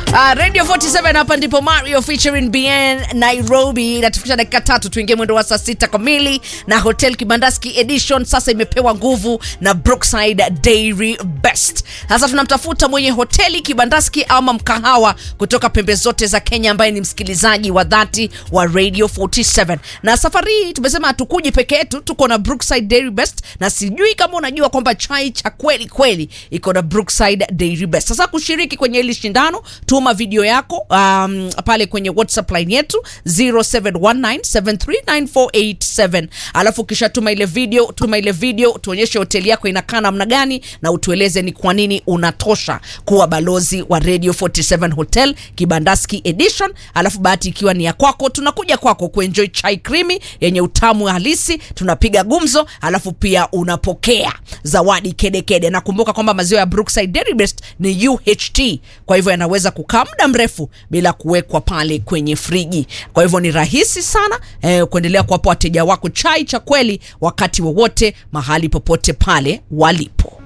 Uh, Radio 47 hapa ndipo Mario featuring BN Nairobi inatufikisha dakika tatu tuingie mwendo wa saa sita kamili, na Hotel Kibandaski Edition sasa imepewa nguvu na Brookside Dairy Best. Sasa tunamtafuta mwenye hoteli Kibandaski ama mkahawa kutoka pembe zote za Kenya ambaye ni msikilizaji wa dhati wa Radio 47, na safari hii tumesema hatukuji peke yetu, tuko na Brookside Dairy Best, na sijui kama unajua kwamba chai cha kweli kweli iko na Brookside Dairy Best. Sasa kushiriki kwenye hili shindano, tuma video yako um, pale kwenye WhatsApp line yetu 0719739487 alafu kisha tuma ile video, tuma ile video tuonyeshe hoteli yako inakaa namna gani, na utueleze ni kwa nini unatosha kuwa balozi wa Radio 47 Hotel Kibandaski Edition. Alafu bahati ikiwa ni ya kwako, tunakuja kwako kuenjoy chai krimi yenye utamu halisi, tunapiga gumzo, alafu pia unapokea zawadi kedekede kede. Nakumbuka kwamba maziwa ya Brookside Dairy Best ni UHT, kwa hivyo yanaweza kukaa muda mrefu bila kuwekwa pale kwenye friji. Kwa hivyo ni rahisi sana eh, kuendelea kuwapa wateja wako chai cha kweli wakati wowote mahali popote pale walipo.